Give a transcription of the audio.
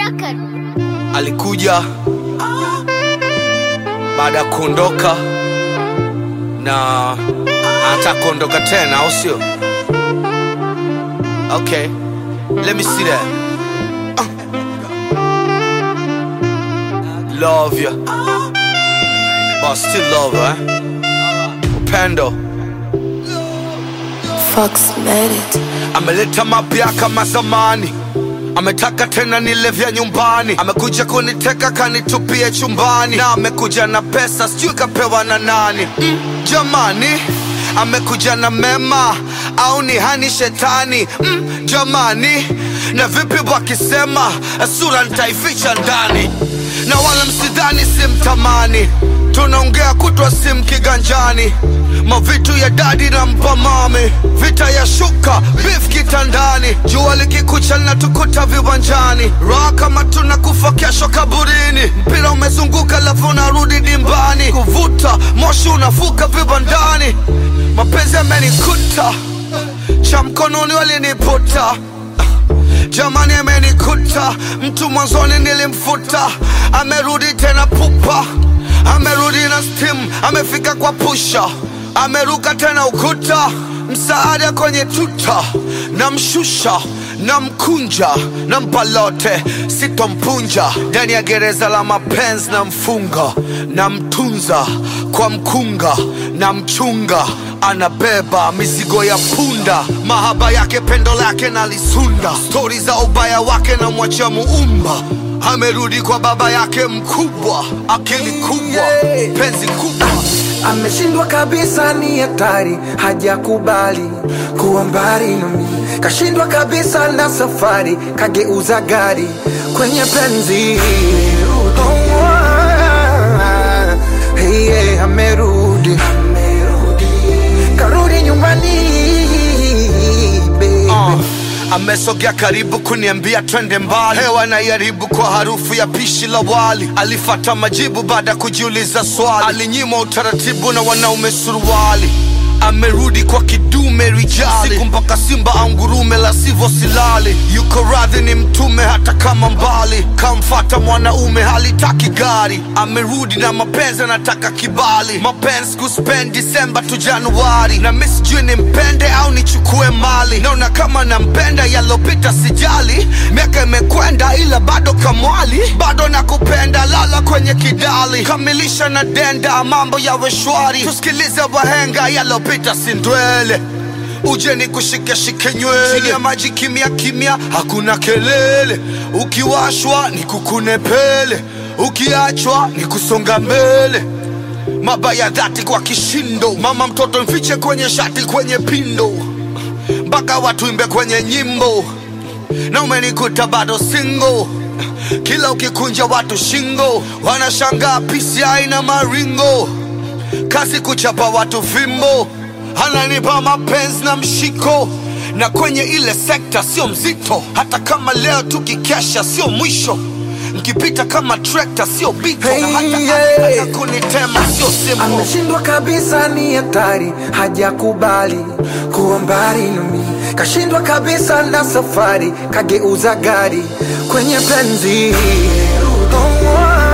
record. alikuja baada ya kuondoka na anataka kuondoka tena au sio okay let me see that Uh. love you but still love her, eh? upendo Fox made it. ameleta mapya kama zamani ametaka tena nile vya nyumbani amekuja kuniteka kanitupie chumbani na amekuja na pesa sijui kapewa na nani mm, jamani amekuja na mema au ni hani shetani mm, jamani na vipi wakisema sura nitaificha ndani na wala msidhani simtamani tunaongea kutwa sim kiganjani mavitu ya dadi na mpamami vita ya shuka bif kitandani jua likikucha linatukuta viwanjani raha kama tunakufa kesho kaburini mpira umezunguka lafu unarudi dimbani kuvuta moshi unavuka vibandani mapenzi yamenikuta cha mkononi waliniputa jamani amenikuta mtu mwanzoni nilimfuta amerudi tena pupa amerudi na stim amefika kwa pusha ameruka tena ukuta msaada kwenye tuta namshusha namkunja nampa lote sitompunja ndani ya gereza la mapenzi na mfunga namtunza kwa mkunga na mchunga anabeba mizigo ya punda mahaba yake pendo lake nalisunda stori za ubaya wake na mwacha muumba amerudi kwa baba yake mkubwa akili kubwa penzi kubwa ameshindwa kabisa, ni hatari, hajakubali kuwa mbali nami, kashindwa kabisa na safari, kageuza gari kwenye penzi. Oh, ah, hey, yeah, amerudi, karudi nyumbani baby. uh, amesogea karibu kuniambia twende mbali hewa naiharibu kwa harufu ya pishi la wali alifata majibu baada ya kujiuliza swali alinyimwa utaratibu na wanaume suruali amerudi kwa kidume rijali siku mpaka simba au ngurume la sivyo silali yuko radhi ni mtume hata kama mbali kamfata mwanaume halitaki gari amerudi na mapenzi anataka kibali mapenzi kuspend disemba tu januari na mi sijui nimpende au nichukue mali naona kama nampenda yalopita sijali miaka imekwenda ila bado kamwali bado nakupenda lala kwenye kidali kamilisha na denda mambo yawe shwari tusikilize wahenga yalopita sindwele uje ni kushike shike nywele chini ya maji kimya kimya hakuna kelele ukiwashwa ni kukune pele ukiachwa ni kusonga mbele mabaya dhati kwa kishindo mama mtoto mfiche kwenye shati kwenye pindo mpaka watu imbe kwenye nyimbo na umenikuta bado single kila ukikunja watu shingo wanashangaa pisi aina maringo kazi kuchapa watu fimbo ananipa mapenzi na mshiko na kwenye ile sekta sio mzito hata kama leo tukikesha sio mwisho nkipita kama trekta sio bito na hata Hey, yeah. akitaka kunitema sio simu ameshindwa kabisa, ni hatari, hajakubali kuwa mbali nami, kashindwa kabisa na safari, kageuza gari kwenye penzi. Oh,